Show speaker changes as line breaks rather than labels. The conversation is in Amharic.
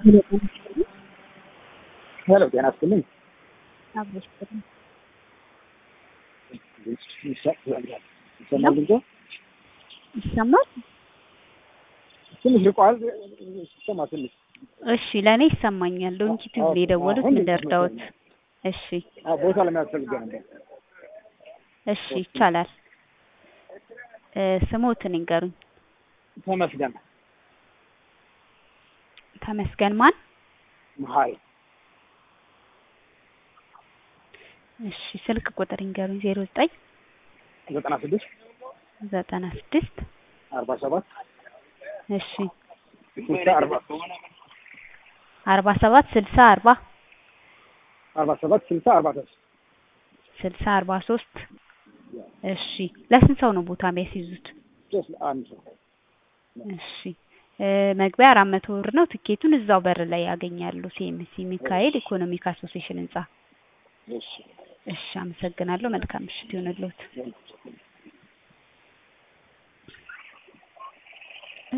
ሄሎ ጤና ይስጥልኝ።
አብሮሽ ጥሩ
ይሰማል ድምጼ?
ይሰማል?
ትንሽ ርቋል። ይሰማ ትንሽ
እሺ ለእኔ ይሰማኛል። ዶንኪ ቲዩብ ነው የደወሉት። ምን ልርዳዎት? እሺ
አዎ፣ ቦታ ለመያዝ ፈልጌ ነበር።
እሺ ይቻላል። እ ስሞትን ይንገሩኝ።
ተመስገን
ተመስገን ማን?
መሀሪ
እሺ ስልክ ቁጥር ይንገሩኝ። ዜሮ ዘጠኝ
ዘጠና ስድስት
ዘጠና ስድስት
አርባ ሰባት
እሺ
ስልሳ አርባ
አርባ ሰባት ስልሳ አርባ
አርባ ሰባት ስልሳ አርባ ሶስት
ስልሳ አርባ ሶስት እሺ ለስንት ሰው ነው ቦታ የሚያስይዙት?
ሶስት አንድ ሰው
እሺ እ መግቢያ አራት መቶ ብር ነው። ትኬቱን እዛው በር ላይ ያገኛሉ። ሲኤምሲ ሚካኤል ኢኮኖሚክ አሶሲዬሽን ህንጻ።
እሺ
እሺ አመሰግናለሁ። መልካም ምሽት ይሁንልዎት።